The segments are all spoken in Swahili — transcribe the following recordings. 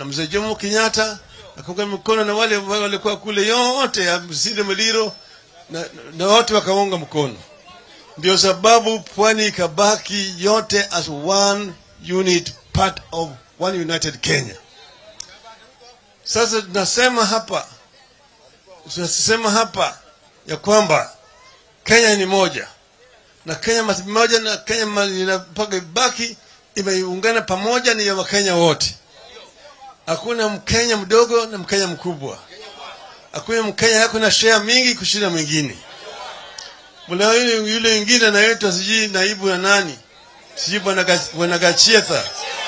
na mzee Jomo Kenyatta akaunga mkono na wale wale walikuwa kule yote ya Msinde Muliro na, na wote wakaunga mkono. Ndio sababu pwani ikabaki yote as one unit part of one united Kenya. Sasa tunasema hapa tunasema hapa ya kwamba Kenya ni moja na Kenya mas- moja na Kenya ma- ina- mpaka ibaki imeungana pamoja ni ya Wakenya wote. Hakuna Mkenya mdogo na Mkenya mkubwa. Hakuna Mkenya yako na share mingi kushinda mwingine. Mula yule yule mwingine anaitwa sijui naibu na nani, sijui bwana Ga- bwana Gachietha.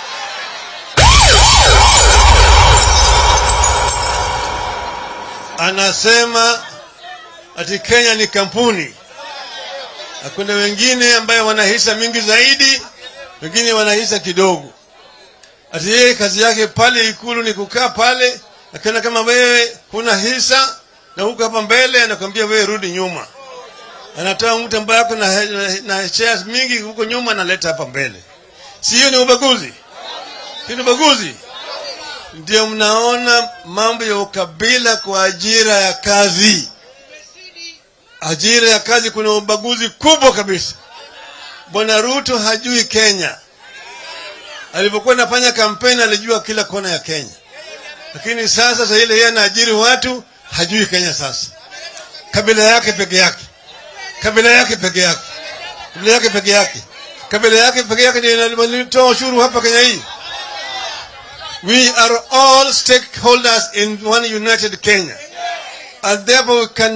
Anasema ati Kenya ni kampuni na kuna wengine ambayo wana hisa mingi zaidi, wengine wana hisa kidogo. Ati yeye kazi yake pale Ikulu ni kukaa pale, akiona kama wewe huna hisa na huko hapa mbele, anakwambia wewe rudi nyuma. Anatoa mtu ambaye ako na, na, na shares mingi huko nyuma, analeta hapa mbele. Si hiyo ni ubaguzi? Hiyo ni ubaguzi. Ndio mnaona mambo ya ukabila kwa ajira ya kazi ajira ya kazi kuna ubaguzi kubwa kabisa. Bwana Ruto hajui Kenya. Alipokuwa anafanya kampeni alijua kila kona ya Kenya, lakini sasa sasa ile yeye anaajiri watu hajui Kenya. Sasa kabila yake peke yake, kabila yake peke yake, kabila yake peke yake, kabila yake peke yake ndio inatoa ushuru hapa Kenya hii. We are all stakeholders in one united Kenya and therefore we can